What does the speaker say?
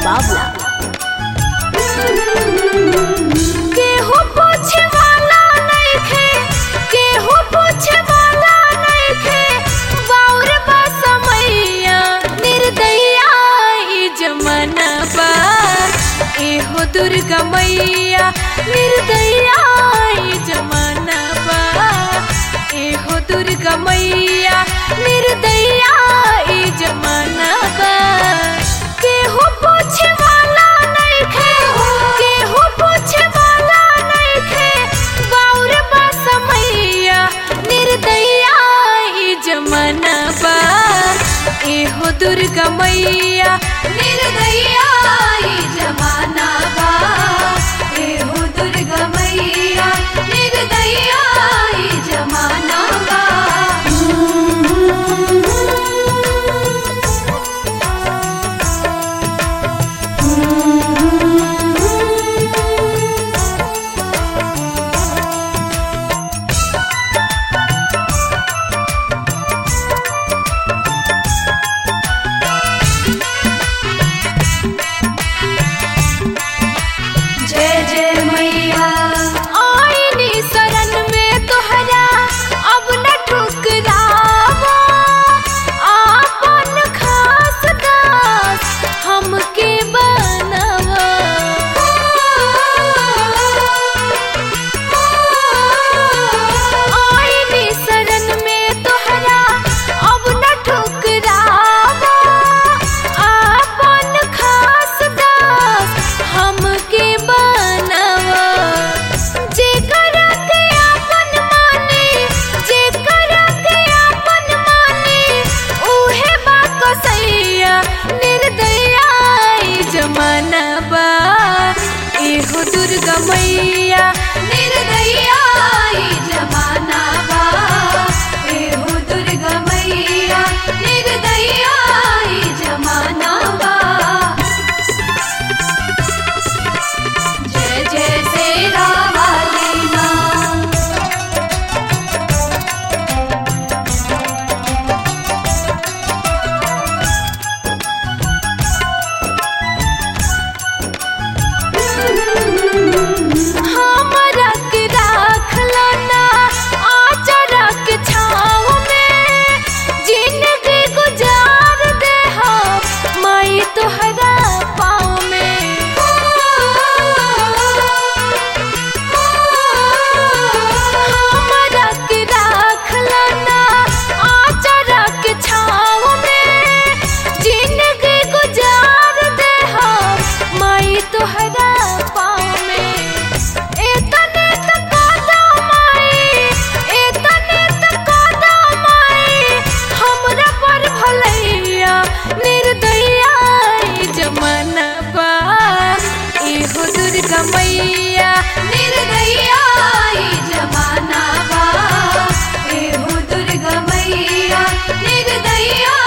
बाबला केहू पूछे वाला नइखे केहू पूछे वाला नइखे बाउर बा समैया निर्दया ई जमाना बा एहो दुर्गा मैया निर्दया ई जमाना बा एहो दुर्गा मैया निर्दया ई जमाना बा केहू पूछे वाला नइखे केहू पूछे वाला नइखे बाउर बा समैया निर्दया ई जमाना बा एहो दुर्गा मैया निर्दया ई जमाना बा एहो दुर्गा मैया निर्दया ई जमाना बा जय जय मैया आईनी शरण में तोहरा अब न ठुकरावा आपन खास दास हमके बनवा आईनी शरण में तोहरा अब न ठुकरावा आपन खास दास हमके बनवा जेकर के आपन माने जेकर के आपन माने उहे बा कसैया निर्दया ई जमाना बा एहो दुर्गा मैया निर्दया ई जमाना बा एहो दुर्गा मैया निर्दया ई जमाना बा जय जय तेरा वाली माँ हमरा के राखला ना आचरा के छाँव में जिंदगी गुजार दे हम माई तोहरा पाँव में हमरा के राखला ना आचरा के छाँव में जिंदगी गुजार दे हम माई तोहरा पाँव में एतने तक कादा माई एतने तक कादा माई हमरा पर भलैया निर्दया ई जमाना बा एहो दुर्गा मैया निर्दया ई जमाना बा एहो दुर्गा मैया निर्दया